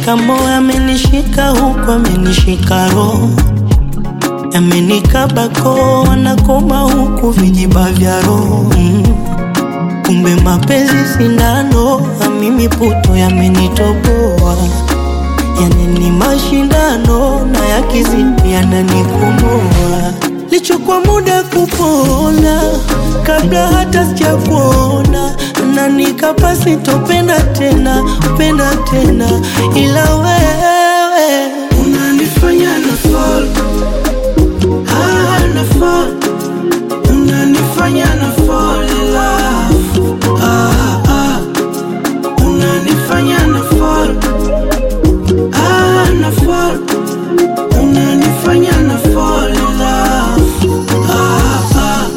amenishika moyo, amenishika huku, amenishika roho, yamenikaba koo, wanakoma huku vijiba vya roho mm. Kumbe mapenzi sindano, na mimi puto yamenitoboa, yani ni mashindano na yakizidi yananikomoa. Lichukua muda kupona kabla hata sijakuona, na nikapa sitopenda tena penda tena, ila wewe unanifanya na fall ah, na fall unanifanya na fall in love ah, ah. unanifanya na fall ah, na fall unanifanya na fall in love ah, ah.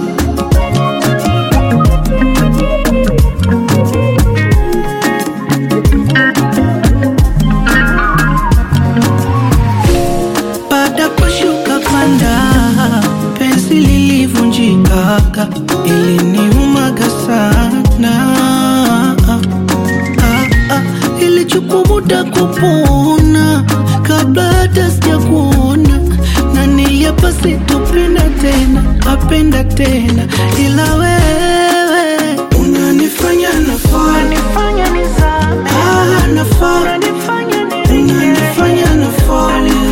Baada kushuka panda, penzi lilivunjika, iliniumaga sana. Ah, ah, ilichukua muda kupona kabla hata sijakuona, na niliapa sitopenda tena, apenda tena, ila wewe unanifanya na fall, Unanifanya nizame, ah, na fall, unanifanya unanifanya na fall in